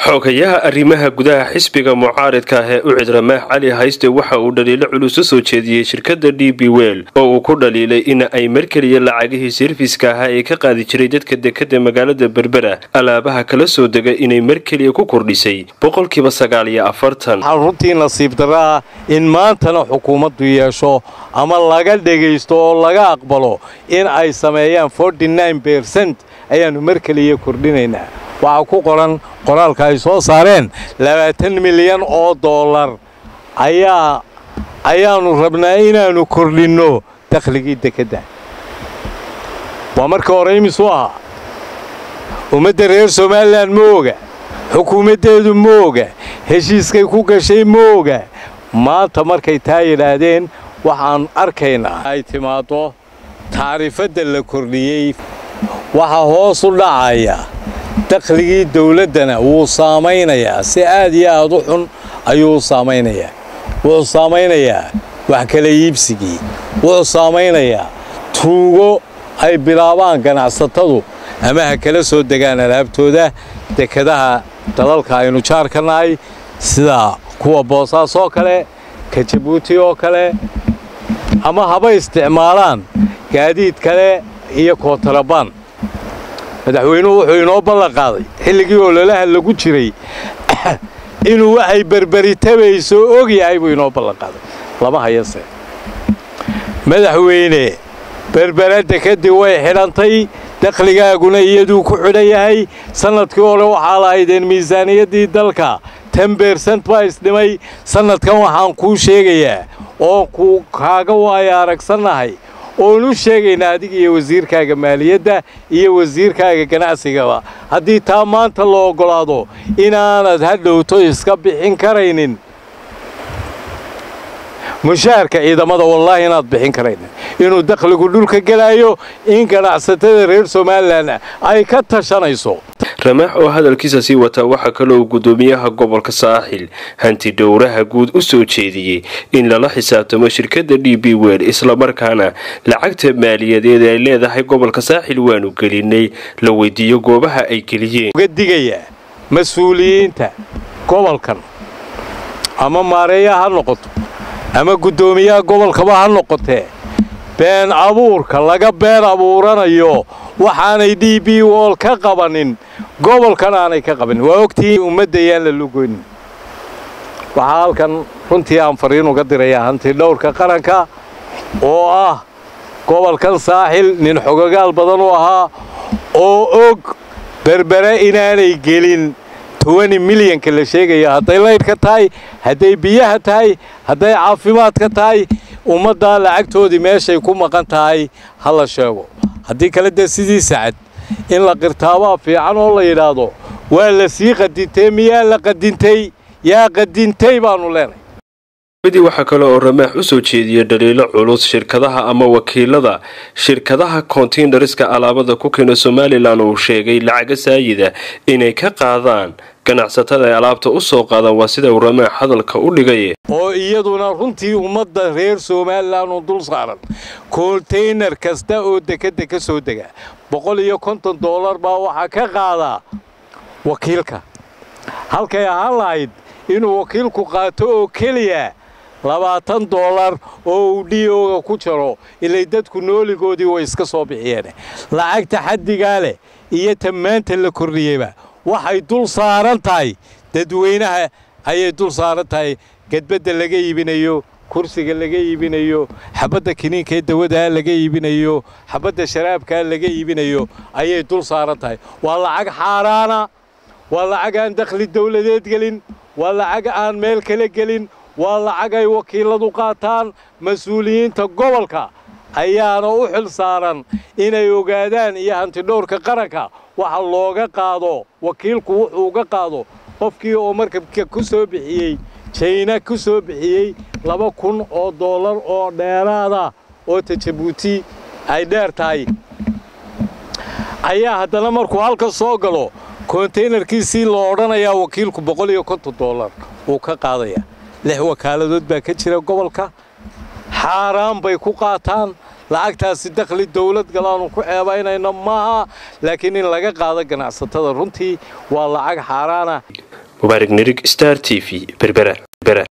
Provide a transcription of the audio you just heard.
xogayaha arrimaha gudaha xisbiga mucaaridka ah ee u cid ramaax cali hayste waxa uu dhaliilo culus u soo jeediyey shirkadda d b wel oo uu ku dhaliilay in ay markeliya lacagihii serfiska ahaa ee ka qaadi jiray dadka dekada magaalada berbera alaabaha kala soo dega inay markeliya ku kordhisay boqolkiiba sagaal iyo afartan waxaa runtii nasiib darraa in maantana xukuumaddu yeesho ama laga dhegaysto oo laga aqbalo in ay sameeyaan bercent ayaannu markeliya kordhinaynaa waxaa ku qoran qoraalka ay soo saareen labaatan milyan oo dollar ayaa ayaannu rabnaa inaannu kordhinno dakhligii dekedda waa marka hore imisuu ahaa ummadda reer somalilan ma oga xukuumaddeedu ma oga heshiiskay ku gashay ma oga maanta markay taa yidhaahdeen waxaan arkaynaa ay timaaddo tacriifadda la kordhiyey waxaa hoos u dhacaya dakhligii dawladdana wuu saamaynayaa si aad iyo aad u xun ayuu saamaynayaa wuxuu saamaynayaa wax kala iibsigii wuxuu saamaynayaa tuugo ay bilaabaan ganacsatadu ama ha kala soo degaan alaabtooda dekadaha dalalka aynu jaar ka nahay sida kuwa boosaas oo kale ka jabuuti oo kale ama haba isticmaalaan gaadiid kale iyo kootarabaan madaxweynuhu wuxuu inoo ballan qaaday xilligii ololaha lagu jiray inuu waxay berberitabayso og yahay buu inoo ballan qaaday lama hayase madaxweyne berberadda kadib way xidhantay dakhligaaguna iyaduu ku xidhan yahay sannadkii hore waxaa lahaydeen miisaaniyaddii dalka ten bersent baa isdhimay sannadkan waxaan kuu sheegayaa oo ku kaaga waaya aragsannahay oon u sheegaynaa adiga iyo wasiirkaaga maaliyadda iyo wasiirkaaga ganacsigaba haddii taa maanta la oggolaado inaanad hadhowto iska bixin karaynin mushaharka ciidamada wallaahi inaad bixin karaynin inuu dakhligu dhulka gelaayo in ganacsatada reer somalilan ay ka tashanayso ramaax oo hadalkiisa sii wataa waxaa kaloo guddoomiyaha gobolka saaxil hanti dhowraha guud u soo jeediyey in lala xisaabtamo shirkadda d b wel islamarkaana lacagta maaliyadeed ay leedahay gobolka saaxil waanu gelinay la weydiiyo goobaha ay geliyeen uga digayaa mas-uuliyiinta gobolkan ama maareeya ha noqoto ama guddoomiyaha gobolkaba ha noqotee been abuurka laga been abuuranayo waxaanay d b wol ka qabanin gobolkan aanay ka qabanin waa ogtihiin ummadda yaan la lugoynin waxaa halkan runtii aan fariin uga dirayaa hanti dhowrka qaranka oo ah gobolkan saaxil nin xogagaal badan u ahaa oo og berbere inaanay gelin tobani milyanka la sheegayo hadday laydhka tahay hadday biyaha tahay hadday caafimaadka tahay ummaddaa lacagtoodii meeshay ku maqan tahay ha la sheego haddii kale dee sidii sacad in la qirtaabaa fiican oo la yidhaahdo waa la sii qadintay miyaa la qadintay yaa qadintay baannu leenahay midii waxaa kale oo ramaax u soo jeediyey dhaliilo culus shirkadaha ama wakiilada shirkadaha kontiinariska alaabada ku keena somalilan uu sheegay lacaga saayida inay ka qaadaan ganacsatada ay alaabta u soo qaadaan waa sida uu ramaax hadalka u dhigay oo iyaduna runtii ummadda reer somalilan u dul saaran konteynar kasta oo dekedda ka soo dega boqol iyo konton dollar baa waxaa ka qaadaa wakiilka halkay ahaan lahayd inuu wakiilku qaato oo keliya labaatan dollar oo uu d oga ku jaro ilay dadku nooligoodii way iska soo bixiyeen lacagta xaddigaa leh iyo tammaanta la kordhiyeyba waxay dul saaran tahay dadweynaha ayay dul saaran tahay gedbadda laga iibinayo kursiga laga iibinayo xabadda kiniinkaee dawadaa laga iibinayo xabadda sharaabkaa laga iibinayo ayay dul saaran tahay waa lacag xaaraana waa lacag aan dakhli dawladeed gelin waa lacag aan meel kale gelin waa lacag ay wakiiladu qaataan mas-uuliyiinta gobolka ayaana u xil saaran inay ogaadaan iyo hantidhowrka qaranka waxa looga qaado wakiilku wuxuu uga qaado qofkii oo markabka ku soo bixiyey jayna ku soo bixiyey laba kun oo dollar oo dheeraada oo tajabuuti ay dheer tahay ayaa haddana markuu halka soo galo kontaynarkiisii loo odhanayaa wakiilku boqol iyo konton dollar wuu ka qaadayaa lix wakaaladood baa ka jira gobolka xaaraan bay ku qaataan lacagtaasi dakhli dawlad galaanu ku ceebaynayno maaha laakiin in laga qaado ganacsatada runtii waa lacag xaaraana mubaarig nirig star t v berbera